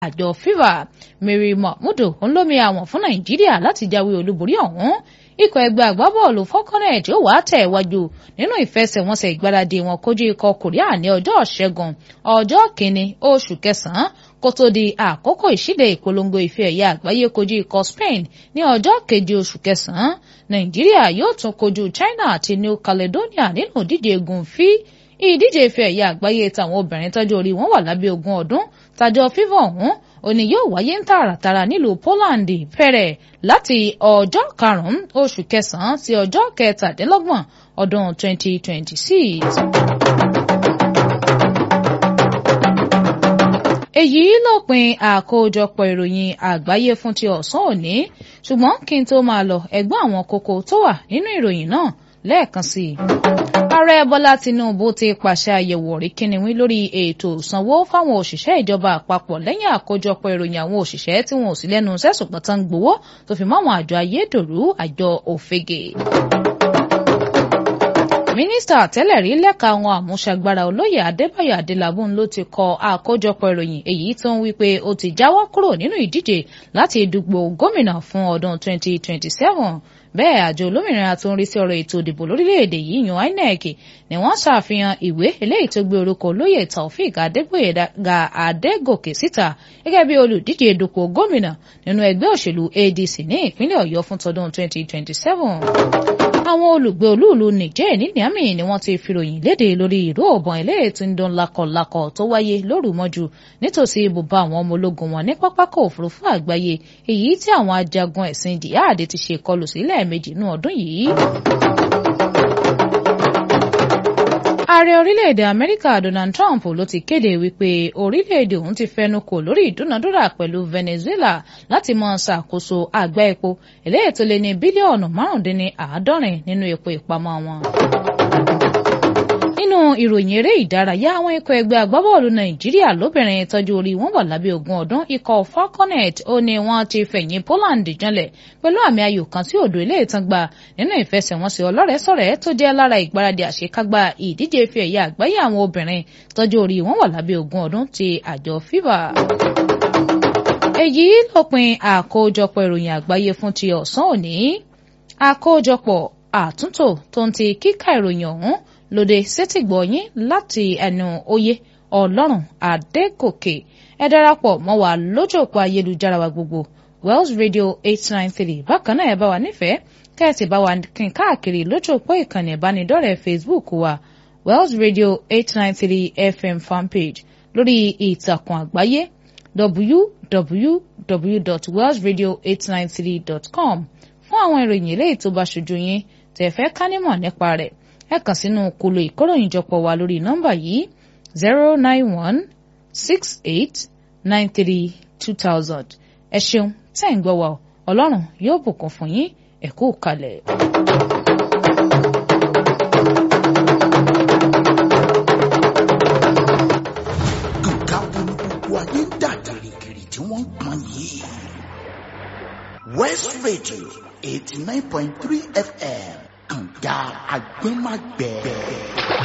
àjọ fifa mary mahmudu ńlọmi àwọn fún nàìjíríà láti jáwé olúborí ọ̀hún ikọ̀ ẹgbẹ́ agbábọ́ọ̀lù falconet ó wàá tẹ̀ wájú nínú ìfẹsẹ̀wọnsẹ̀ ìgbáradì wọn kojú ikọ̀ korea ní ọjọ́ ṣẹ́gun ọjọ́ kìíní oṣù kẹsàn-án kó tó di àkókò ìṣíde ìpolongo ife ẹ̀yà àgbáyé kojú ikọ̀ spain ní ọjọ́ keje oṣù kẹsàn-án nàìjíríà yóò tún kojú china àti new caledonia nínú ìdíje gùnfí ìdíje ife ẹ̀yà àgbáyé táwọn obìnrin tọ́jú orí wọn wà lábẹ́ ogún ọdún tàjọ fífọ ọ̀hún òní yóò wáyé ń tààràtàrà nílùú poland fẹ̀rẹ̀ láti ọjọ́ karùn-ún oṣù kẹsàn-án sí ọjọ́ kẹtàdínlọ́gbọ̀n ọdún 2026. èyí lópin àkójọpọ̀ ìròyìn àgbáyé fún ti ọ̀sán òní ṣùgbọ́n kí n tó máa lọ ẹ̀gbọ́n àwọn kókó tó wà nínú ìròyìn náà lẹ́ẹ̀kan sí i. ààrẹ bọ́lá tinubu ti pàṣẹ àyẹ̀wò ọ̀ríkíniwín lórí ètò ìsanwó fáwọn òṣìṣẹ́ ìjọba àpapọ̀ lẹ́yìn àkójọpọ̀ ìròyìn àwọn òṣìṣẹ́ tí wọn ò sí lẹ́nu sẹ́sùn pọ̀tán gbowó tó fi mọ́ àwọn àjọ ayédèrú àjọ òfegè mínísítà tẹ́lẹ̀ rí lẹ́ka àwọn àmúṣagbára olóyè adébáyọ̀ adélábùn ló ti kọ àkójọpọ̀ ìròyìn èyí tó ń wí pé ó ti jáwọ́ kúrò nínú ìdíje láti dùgbò gómìnà fún ọdún 2027 bẹ́ẹ̀ àjọ olómìnira tó ń rí sí ọ̀rọ̀ ètò ìdìbò lórílẹ̀‐èdè yìí yan inec ni wọ́n ṣàfihàn ìwé eléyìí tó gbé orúkọ olóyè taofik adégbòyèga adégòkè síta gẹ́gẹ́ bí olùdíje dupò gómìnà nínú ẹgbẹ́ òṣèlú adc ní ìpínlẹ̀ ọ̀yọ́ fún tọdún 2027 àwọn olùgbé olúùlú nìjẹ́ ní niamey ni wọ́n ti fìròyìn léde lórí ìró ọ̀bọ̀n eléyìí tí ń dún lakọ̀lakọ̀ tó wáyé lóru mọ́jú nítòsí ibùba àwọn ọmọ ológun wọn ní pápákọ̀ òfurufú àgbáyé èyí tí àwọn ajagun ẹ̀sìn jihad ti ṣe kọlù sí lẹ́ẹ̀mejì nínú ọdún yìí. ààrẹ orílẹ̀-èdè amẹ́ríkà donald trump ló ti kéde wípé orílẹ̀-èdè òun ti fẹnu kò lórí ìdúnadúrà pẹ̀lú venezuela láti máa ṣàkóso àgbá epo eléyìí tó lé ní bílíọ̀nù márùndínláàádọ́rin nínú epo ìpamọ́ wọn nínú ìròyìn eré ìdárayá àwọn ikọ̀ ẹgbẹ́ agbábọ́ọ̀lù nàìjíríà lóbìnrin tọ́jú orí wọn wà lábẹ́ ogún ọdún ikọ̀ falconet ó ní wọ́n ti fẹ̀yìn poland janlẹ̀ pẹ̀lú àmì ayò kan sí òdo ilé ìtàn gbà nínú ìfẹsẹ̀wọnsẹ̀ ọlọ́rẹ̀ẹ́sọ̀rẹ́ tó jẹ́ lára ìgbáradì àṣekágbá ìdíje ife ẹ̀yà àgbáyé àwọn obìnrin tọ́jú orí wọn wà lábẹ́ ogún ọdún ti àjọ fifa èyí lópin àkójọpọ̀ ìròyìn àgbáyé fún ti ọ̀sán òní àkójọpọ̀ àtúntò tó ń ti kíkà ìròyìn ọ̀hún lóde sétìgbọ̀yìn láti ẹnu oyè ọlọ́run adégòkè ẹ darapọ̀ mọ́ wa lójú òpó ayélujára wa gbogbo wells radio eight nine three bákan náà ẹ bá wa nífẹ̀ẹ́ kẹ́ẹ̀sì bá wa kín káàkiri lójú òpó ìkànnì ìbánidọ́rẹ̀ẹ́ facebook wa wells radio eight nine three fm fanpage lórí ìtàkùn àgbáyé www.wellsradio893.com fún àwọn ìròyìn eléyìí tó bá ṣojú yín tẹ́ fẹ́ ká nímọ̀ nípa rẹ̀ ẹ kàn sínú kolo ìkóròyìnjọpọ̀ wa lórí nọ́mbà yìí zero nine one six eight nine three two thousand ẹ ṣeun tẹ́ ń gbọ́ wa ọlọ́run yóò bùkún fún yín ẹ kú kalẹ̀. nǹkan wo ni gbogbo ayé ń dà kìrìkìrì tí wọ́n ń pọn yìí. west radio eighty nine point three fm kànga agbẹ́magbẹ́.